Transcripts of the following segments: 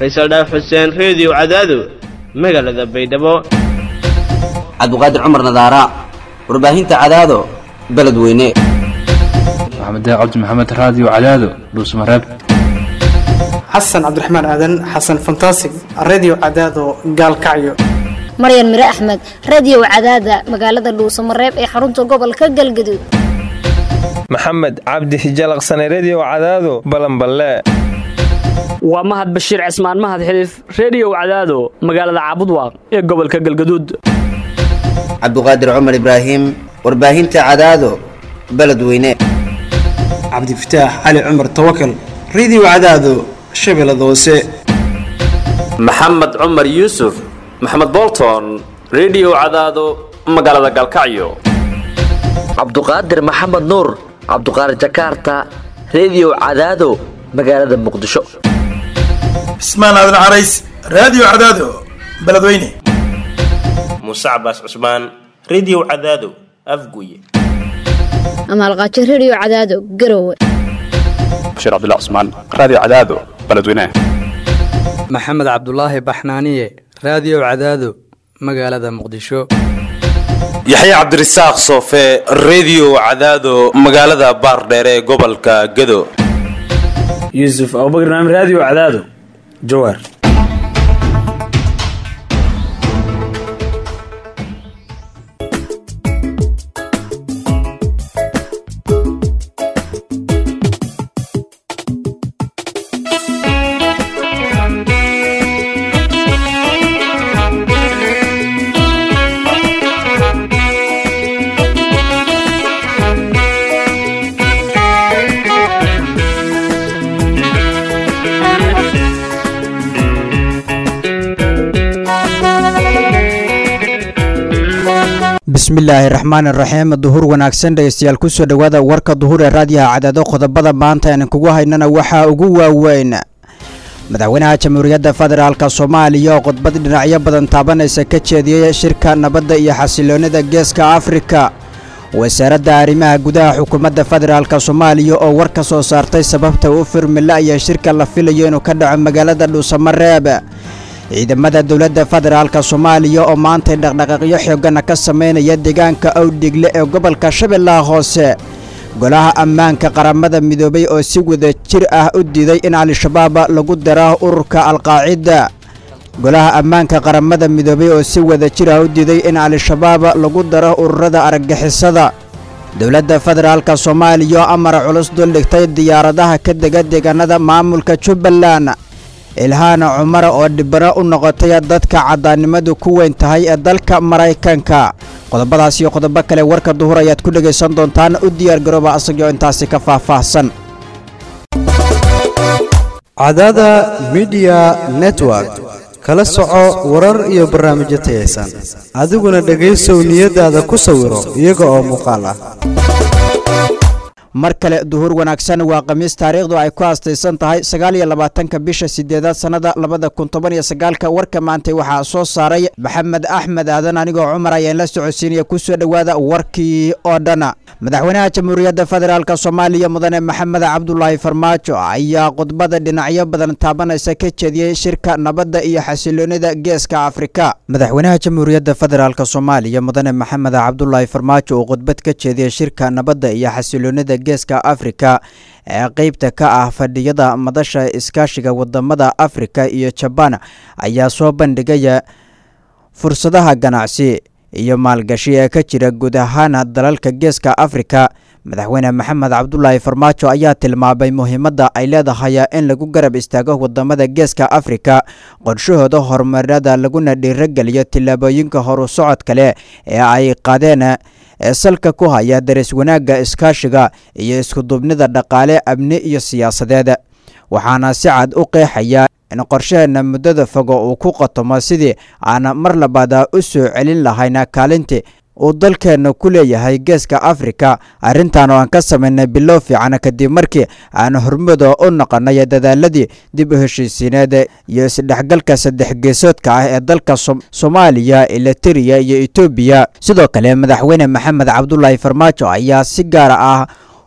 faysal dhaaf xuseen reediyo cadaado magaalada baydhabo cabdiqaadir cumar nadaara warbaahinta cadaado beledweyne maxamed cabdi maxamed raadiyo cadaado dhuusmareeb xasan cabdiraxmaan aadan xasan fantasig redio cadaado gaalkacyo maryan mire axmed radio cadaada magaalada dhuusamareeb ee xarunta gobolka galgaduud maxamed cabdi hijalaqsane redio cadaado balanballe waa mahad bashiir cismaan mahad xiliif reediyow cadaado magaalada caabudwaaq ee gobolka galgaduud cabdiqaadir cumar ibraahim warbaahinta cadaado beledweyne cabdifataax cali cumar tawakal redio cadaado shabeellada hoose maxamed cumar yuusuf maxamed bolton redio cadaado magaalada galkacyo cabduqaadir maxamed nuur cabduqaadir jakaarta redio cadaado magaalada muqdisho cismaan aadan carays raadiyo cadaado beledweyne muuse cabaas cusmaan redio cadaado afguye amaalqaajo redio cadaado garowe bashiir cabdilla cusmaan raadiyo cadaado beledweyne maxamed cabdulaahi baxnaaniye raadiyo cadaado magaalada muqdisho yaxya cabdirasaaq soofe redio cadaado magaalada baardheere ee gobolka gado yuusuf abubakr naam raadiyo cadaado jawaar bismillaahi raxmaan iraxiim duhur wanaagsan dhegeystayaal kusoo dhowaada warka duhur ee raadiyaha cadaado qodobada maanta aan kugu haynana waxaa ugu waaweyn madaxweynaha jamhuuriyadda federaalk soomaaliya oo khudbad dhinacyo badan taabanaysa ka jeediyey shirka nabadda iyo xasiloonida geeska afrika wasaaradda arrimaha gudaha xukuumadda federaalk soomaaliya oo war ka soo saartay sababta u firmila iyo shirka la filayo inuu ka dhaco magaalada dhuusamareeb ciidamada dowladda federaalk soomaaliya oo maantay dhaqdhaqaaqyo xoogana ka samaynaya deegaanka awdhigle ee gobolka shabeellaha hoose golaha ammaanka qaramada midoobay oo si wada jir ah u diiday in al-shabaab lagu daro ururka alqaacida golaha ammaanka qaramada midoobay oo si wada jir ah u diiday in al-shabaab lagu daro ururada argagixisada dowladda federaalk soomaaliya oo amar culus duldhigtay diyaaradaha ka dega deegaanada maamulka jubbaland ilhaana cumar oo dhibano u noqotay dadka caddaannimadu ku weyn tahay ee dalka maraykanka qodobadaas iyo qodobo kale warka duhur ayaad ku dhegaysan doontaan u diyaargarooba asagoo intaasi ka faahfaahsan cadada midiya network kala soco warar iyo barnaamijyo tayaysan adiguna dhegaysow niyadaada ku sawiro iyaga oo muuqaal ah mar kale duhur wanaagsan waa khamiis taariikhdu ay ku haastaysan tahay sagaal iyo labaatanka bisha sideedaad sannada labada kun toban iyo sagaalka warka maantay waxaa soo saaray maxamed axmed aadan anigoo cumar ayaan la socodsiinaya kusoo dhowaada warkii oo dhana madaxweynaha jamhuuriyadda federaalk soomaaliya mudane maxamed cabdulaahi farmaajo ayaa khudbada dhinacyo badan taabanaysa ka jeediyey shirka nabadda iyo xasiloonida geeska afrika madaxweynaha jamhuuriyadda federaalk soomaaliya mudane maxamed cabdulaahi farmaajo uu khudbad ka jeediyey shirka nabadda iyo xasiloonida geeska afrika ee qeybta ka ah fadhiyada madasha iskaashiga wadamada afrika iyo jabaan ayaa soo bandhigaya fursadaha ganacsi iyo maalgashi ee ka jira guud ahaan dalalka geeska afrika madaxweyne maxamed cabdulaahi farmaajo ayaa tilmaamay muhiimadda ay leedahay in lagu garab istaago wadamada geeska afrika qorshahooda horumarada laguna dhiirogeliyo tillaabooyinka horu socod kale ee ay qaadeen ee salka ku haya daris wanaagga iskaashiga iyo iskuduubnida dhaqaale amni iyo siyaasadeed waxaana si cad u qeexaya in qorshaheena muddada fogo uu ku qotomo sidii aan mar labaada u soo celin lahayna kaalintii uu dalkeenna ku leeyahay geeska afrika arrintan oo aan ka samaynay bilow fiican kadib markii aan hormada u noqonay dadaaladii dib u heshiisiineed iyo isdhexgalka saddex geesoodka ah ee dalka soomaaliya elitariya iyo etoobiya sidoo kale madaxweyne maxamed cabdulaahi farmaajo ayaa si gaara ah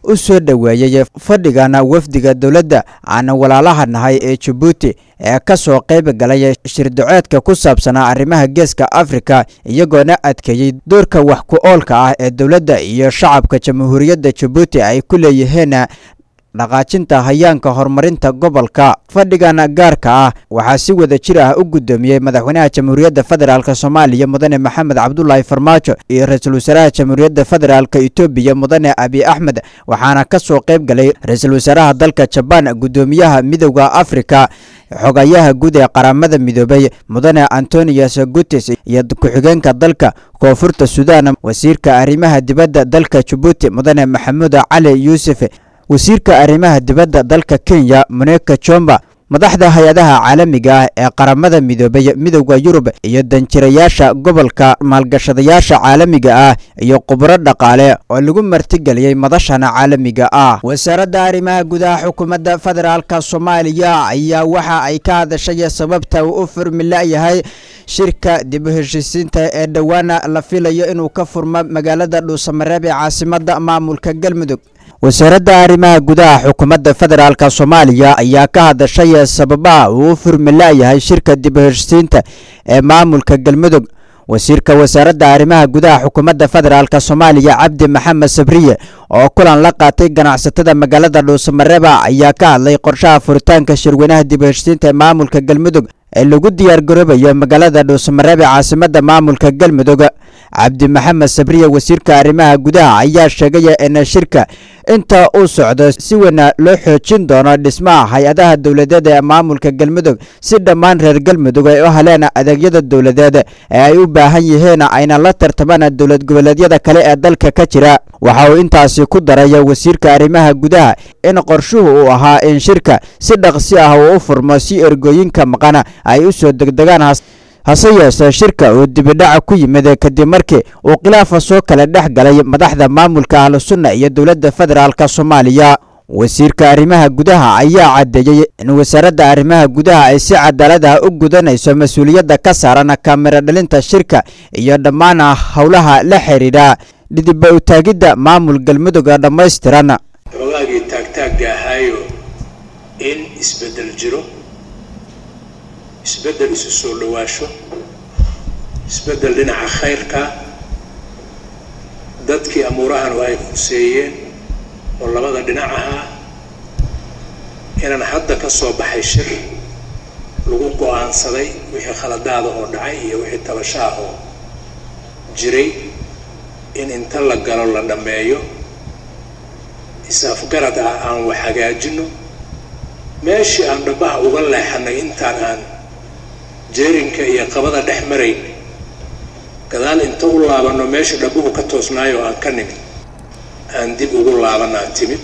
u soo dhoweeyey fadhigana wafdiga dowladda aan walaalaha nahay ee jabuuti ee ka soo qayb galay shirdacoodka ku saabsanaa arrimaha geeska afrika iyagoona adkeeyey doorka wax ku oolka ah ee dowladda iyo shacabka jamhuuriyadda jabuuti ay ku leeyihiin dhaqaajinta hayaanka horumarinta gobolka fadhigan gaarka ah waxaa si wada jir ah u guddoomiyey madaxweynaha jamhuuriyadda federaalk soomaaliya mudane maxamed cabdulaahi farmaajo iyo ra-iisul wasaaraha jamhuuriyadda federaalk etoobiya mudane abi axmed waxaana ka soo qayb galay ra-iisul wasaaraha dalka jabaan guddoomiyaha midowda afrika xogayaha guud ee qaramada midoobay mudane antonius gutes iyo ku-xigeenka dalka koonfurta sudan wasiirka arrimaha dibadda dalka jabuuti mudane maxamuud cali yuusuf wasiirka arrimaha dibadda dalka kenya moneka jomba madaxda hay-adaha caalamiga ah ee qaramada midoobay midowda yurub iyo danjirayaasha gobolka maalgashadayaasha caalamiga ah iyo khubro dhaqaale oo lagu martigeliyey madashana caalamiga ah wasaaradda arrimaha gudaha xukuumadda federaalk soomaaliya ayaa waxa ay ka hadashay sababta uu u furmila-yahay shirka dib u heshiisiinta ee dhowaana la filayo inuu ka furmo magaalada dhuusamareeb ee caasimadda maamulka galmudug wasaaradda arrimaha gudaha xukuumadda federaalk soomaaliya ayaa ka hadashay sababaha uu u furmila-yahay shirka dib u heshiisiinta ee maamulka galmudug wasiirka wasaaradda arrimaha gudaha xukuumadda federaalk soomaaliya cabdi maxamed sabriye oo kulan la qaatay ganacsatada magaalada dhuusamareeba ayaa ka hadlay qorshaha furitaanka shirweynaha dib u heshiisiinta ee maamulka galmudug ee lagu diyaargaroobayo magaalada dhuusamareeb ee caasimadda maamulka galmudug cabdi maxamed sabriye wasiirka arrimaha gudaha ayaa sheegay in shirka inta uu socdo si weyna loo xoojin doono dhismaha hay-adaha dowladeed ee maamulka galmudug si dhammaan reer galmudug ay u heleen adeegyada dowladeed ee ay u baahan yihiin ayna la tartamaan dowlad goboleedyada kale ee dalka ka jira waxa uu intaasi ku daray wasiirka arrimaha gudaha in qorshuhu uu ahaa in shirka si dhaqsi ah uu u furmo si ergooyinka maqan ay u soo degdegaan hase yeeshee shirka uu dibidhaca ku yimid kadib markii uu khilaafa soo kala dhex galay madaxda maamulka ahlu sunna iyo dowladda federaalk soomaaliya wasiirka arrimaha gudaha ayaa caddeeyey in wasaaradda arrimaha gudaha ay si cadaalad ah u gudanayso mas-uuliyadda ka saaran kamiro dhalinta shirka iyo dhammaan howlaha la xidhiidha dhidiba utaagidda maamul galmudug dhammaystiran xoogaagii taagtaagga ahaayo in isbeddel jiro isbeddel isu soo dhowaasho isbeddel dhinaca khayrka dadkii amuurahanu ay huseeyeen oo labada dhinac ahaa inaan hadda ka soo baxay shir lagu go-aansaday wixii khaladaada oo dhacay iyo wixii tabashaah oo jiray in inta la galo la dhammeeyo is-afgarad ah aan wax hagaajino meeshii aan dhabbaha uga leexanay intaan aan jeerinka iyo qabada dhex marayn gadaal inta u laabanno meesha dhabbuhu ka toosnaayo aan ka nimid aan dib ugu laabanaan timid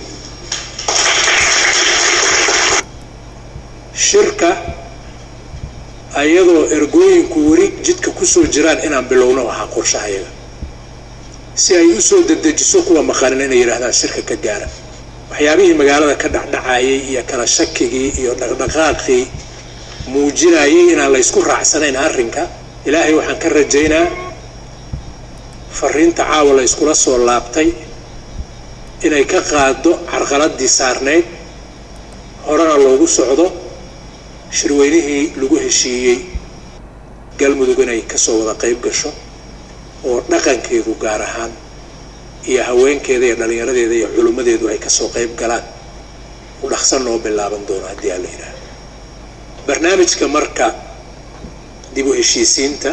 shirka ayadoo ergooyinku weli jidka kusoo jiraan inaan bilowno ahaa qorshahayaga si ay u soo dedejiso kuwa maqanin inay yidhaahdaan shirka ka gaara waxyaabihii magaalada ka dhacdhacayay iyo kala shakigii iyo dhaqdhaqaaqii muujinayay inaan la ysku raacsanayn arrinka ilaahay waxaan ka rajaynaa fariinta caawa la yskula soo laabtay inay ka qaado carqaladii saarnayd horena loogu socdo shirweynihii lagu heshiiyey galmudug inay kasoo wada qayb gasho oo dhaqankeedu gaar ahaan iyo haweenkeeda iyo dhallinyaradeeda iyo culimmadeedu ay kasoo qayb galaan u dhaqsan noo bilaaban doono haddii aan la yidhaahdo barnaamijka marka dib u heshiisiinta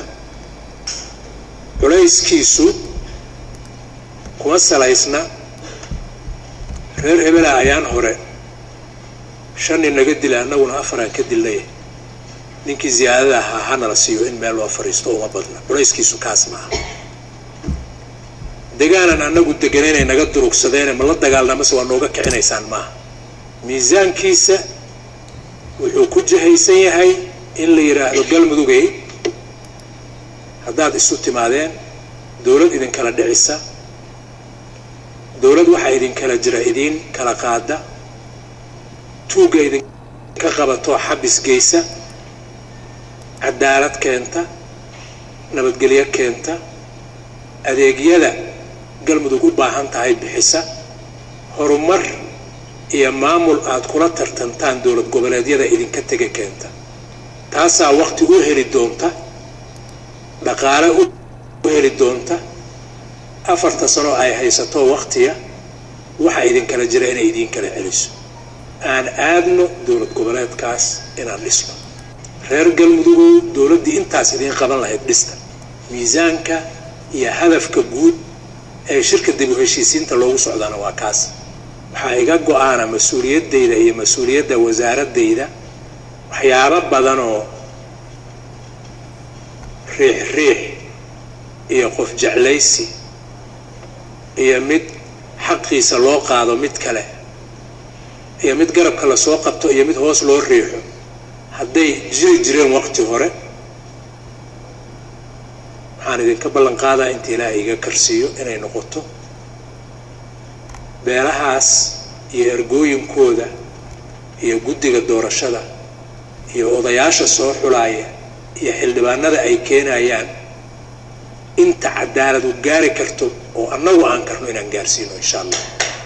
culayskiisu kuma salaysna reer hebela ayaan hore shan nin naga dila annaguna afaraan ka dilnay ninkii ziyaadada ahaa hanala siiyo in meel loo fadhiisto uma badna culayskiisu kaas maaha degaanan annagu deganaynay naga durugsadeene ma la dagaalnamase waa nooga kicinaysaan maaha miisaankiisa wuxuu ku jihaysan yahay in la yidhaahdo galmudugay haddaad isu timaadeen dowlad idinkala dhicisa dowlad waxaa idinkala jira idiin kala qaada tuugga idinka qabatoo xabis geysa cadaalad keenta nabadgelyo keenta adeegyada galmudug u baahan tahay bixisa horumar iyo maamul aad kula tartantaan dowlad goboleedyada idinka tega keenta taasaa waqti u heli doonta dhaqaale u heli doonta afarta sano ay haysato waqtiya waxa idinkala jira inay idiin kala celiso aan aadno dowlad goboleedkaas inaan dhisno reer galmudugow dowladdii intaas idiin qaban lahayd dhista miisaanka iyo hadafka guud ee shirka dib u heshiisiinta loogu socdaana waa kaas waxaa iga go-aana mas-uuliyaddayda iyo mas-uuliyadda wasaaradayda waxyaabo badan oo riix riix iyo qof jeclaysi iyo mid xaqiisa loo qaado mid kale iyo mid garabka lasoo qabto iyo mid hoos loo riixo hadday jiri jireen waqti hore waxaan idinka ballan qaadaa inta ilaahay iga karsiiyo inay noqoto beelahaas iyo ergooyinkooda iyo guddiga doorashada iyo odayaasha soo xulaaya iyo xildhibaanada ay keenayaan inta cadaalad u gaari karto oo annagu aan karno inaan gaarsiino insha allah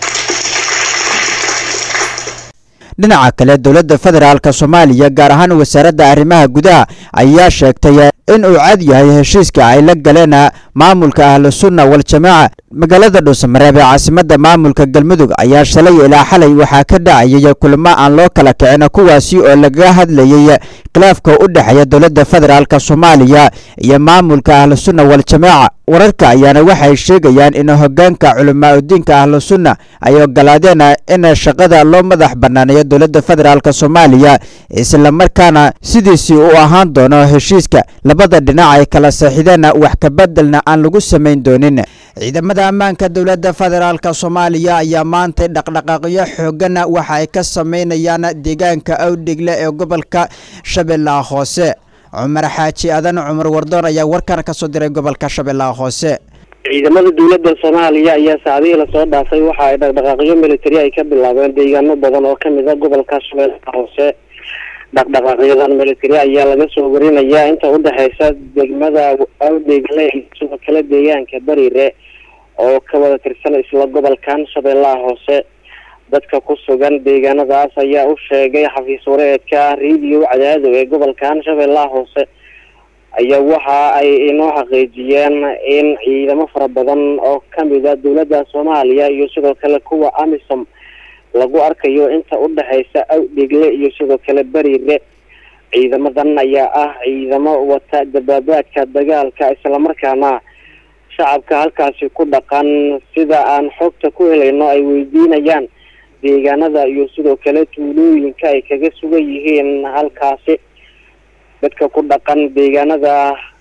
dhinaca kale dowladda federaalk soomaaliya gaar ahaan wasaaradda arrimaha gudaha ayaa sheegtay in uu cad yahay heshiiska ay la galeen maamulka ahlu sunna wal-jamaaca magaalada dhuusamareeb ee caasimadda maamulka galmudug ayaa shalay ilaa xalay waxaa ka dhacayay kulamo aan loo kala kicin kuwaasi oo lagaga hadlayay khilaafka u dhexeeya dowladda federaalk soomaaliya iyo maamulka ahlu sunna wal-jamaaca wararka ayaana waxay sheegayaan in hogaanka culamaa udiinka ahlu sunna ay ogolaadeen in shaqada loo madax banaaneeyo dowladda federaalk soomaaliya islamarkaana sidiisii u ahaan doono heshiiska labada dhinac ay kala seexideen wax kabedelna aan lagu samayn doonin ciidamada ammaanka dowladda federaalk soomaaliya ayaa maantay dhaqdhaqaaqyo xoogan waxa ay ka sameynayaan deegaanka awdhigle ee gobolka shabeellaha hoose cumar xaaji adan cumar wardoon ayaa warkan ka soo diray gobolka shabeellaha hoose ciidamada dowladda soomaaliya ayaa saacadihii lasoo dhaafay waxa ay dhaqdhaqaaqyo militari ay ka bilaabeen deegaano badan oo kamid a gobolka shabeellaha hoose dhaqdhaqaaqyadan militari ayaa laga soo warinayaa inta udhexeysa degmada awdheegle iyo sidoo kale deegaanka bariire oo ka wada tirsan isla gobolkan shabeellaha hoose dadka ku sugan deegaanadaas ayaa u sheegay xafiis wareedka radio cadaado ee gobolkan shabeellaha hoose ayaa waxa ay inoo xaqiijiyeen in ciidamo fara badan oo kamid a dowladda soomaaliya iyo sidoo kale kuwa amisom lagu arkayo inta udhexeysa awdhegle iyo sidoo kale beriire ciidamadan ayaa ah ciidamo wata dabaabaadka dagaalka islamarkaana shacabka halkaasi ku dhaqan sida aan xogta ku helayno ay weydiinayaan deegaanada iyo sidoo kale tuulooyinka ay kaga sugan yihiin halkaasi dadka ku dhaqan deegaanada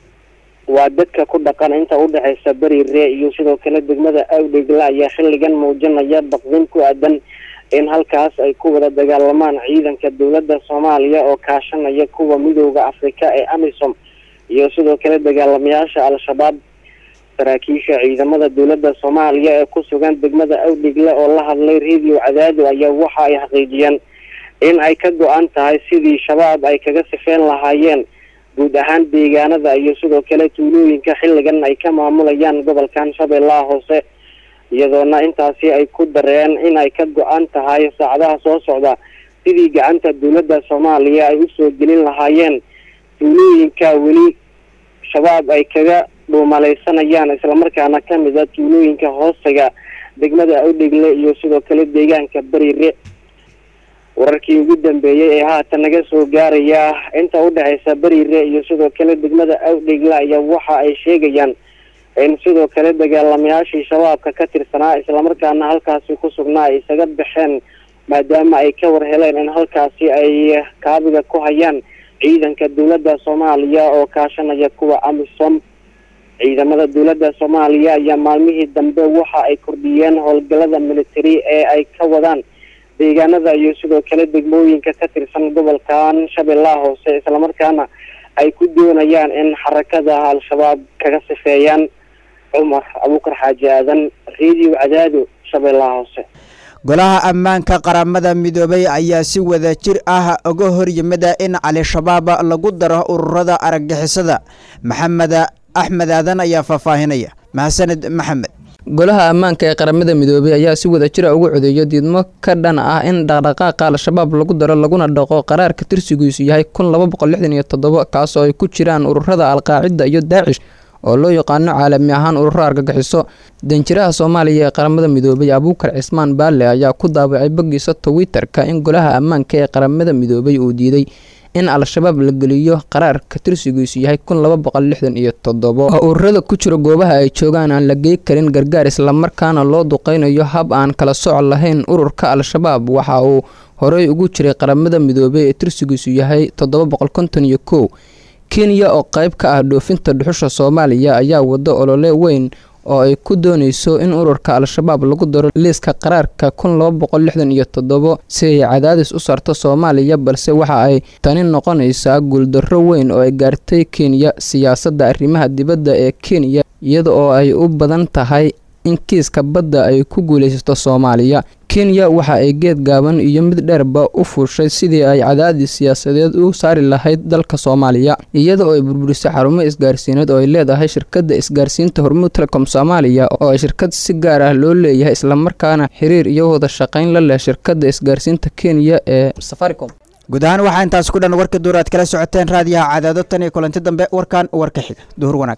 waa dadka ku dhaqan inta udhexeysa beriire iyo sidoo kale degmada awdhegle ayaa xilligan muujinaya baqdin ku aadan in halkaas ay ku wada dagaalamaan ciidanka dowladda soomaaliya oo kaashanaya kuwa midooda afrika ee amisom iyo sidoo kale dagaalamayaasha al-shabaab saraakiisha ciidamada dowladda soomaaliya ee ku sugan degmada awdhigle oo la hadlay radio cadaado ayaa waxa ay xaqiijiyeen in ay ka go-an tahay sidii shabaab ay kaga sifeyn lahaayeen guud ahaan deegaanada iyo sidoo kale tuulooyinka xilligan ay ka maamulayaan gobolkan shabeellaha hoose iyadoona intaasi ay ku dareen in ay ka go-an tahay saacadaha soo socda sidii gacanta dowladda soomaaliya ay usoo gelin lahaayeen tuulooyinka weli shabaab ay kaga dhuumalaysanayaan islamarkaana kamid a tuulooyinka hoostaga degmada awdhegle iyo sidoo kale deegaanka beriire wararkii ugu dambeeyey ee haatan naga soo gaaraya inta udhexeysa beriire iyo sidoo kale degmada awdhegle ayaa waxa ay sheegayaan in sidoo kale dagaalamayaashii shabaabka ka tirsanaa islamarkaana halkaasi ku sugnaa ay isaga baxeen maadaama ay ka war heleen in halkaasi ay kaabiga ku hayaan ciidanka dowladda soomaaliya oo kaashanaya kuwa amisom ciidamada dowladda soomaaliya ayaa maalmihii dambe waxa ay kordhiyeen howlgalada military ee ay ka wadaan deegaanada iyo sidoo kale degmooyinka ka tirsan gobolkan shabeellaha hoose islamarkaana ay ku doonayaan in xarakada al-shabaab kaga sifeeyaan cumar abuukar xaaji aadan radio cadaado shabeellaha hoose golaha ammaanka qaramada midoobay ayaa si wada jir ah uga horyimida in al-shabaab lagu daro ururada argagixisada maxamed axmed aadan ayaa faahfaahinaya mahadsaned maxamed golaha ammaanka ee qaramada midoobay ayaa si wada jira ugu codeeya diidmo ka dhan ah in dhaqdhaqaaqa al-shabaab lagu daro laguna dhaqo qaraarka tirsigiisu yahay kun laba boqol lixdan iyo toddoba kaas oo ay ku jiraan ururada alqaacida iyo daacish oo loo yaqaano caalami ahaan ururo argagixiso danjiraha soomaaliya ee qaramada midoobay abuukar cismaan baalle ayaa ku daabacay boggiisa twitter-ka in golaha ammaanka ee qaramada midoobay uu diiday in al-shabaab la geliyo qaraarka tirsigiisu yahay kun laba boqol lixdan iyo toddobo oo ururada ku jira goobaha ay joogaan aan la gey karin gargaar islamarkaana loo duqeynayo hab aan kala soc lahayn ururka al-shabaab waxa uu horey ugu jiray qaramada midoobey ee tirsigiisu yahay toddoba boqol konton iyo kow kenya oo qayb ka ah dhoofinta dhuxusha soomaaliya ayaa wado olole weyn oo ay ku doonayso in ururka al-shabaab lagu daro liiska qaraarka kun laba boqol lixdan iyo toddobo si ay cadaadis u saarto soomaaliya balse waxa ay tani noqonaysaa guuldarro weyn oo ay gaartay kenya siyaasadda arrimaha dibadda ee kenya iyada oo ay u badan tahay in kiiska badda ay ku guulaysato soomaaliya kenya waxa ay geed gaaban iyo mid dheerba u fuushay sidii ay cadaadis siyaasadeed u saari lahayd dalka soomaaliya iyada oo ay burburisay xarumo isgaarsiineed oo ay leedahay shirkadda isgaarsiinta hormuud telecom soomaaliya oo ay shirkad si gaar ah loo leeyahay islamarkaana xiriir iyo wada shaqayn la leh shirkadda isgaarsiinta kenya ee safaricom guud ahaan waxaa intaas ku dhan warka duur aad kala socoteen raadiyaha cadaado tan iyo kulanti dambe warkan warka xiga duhur wanaag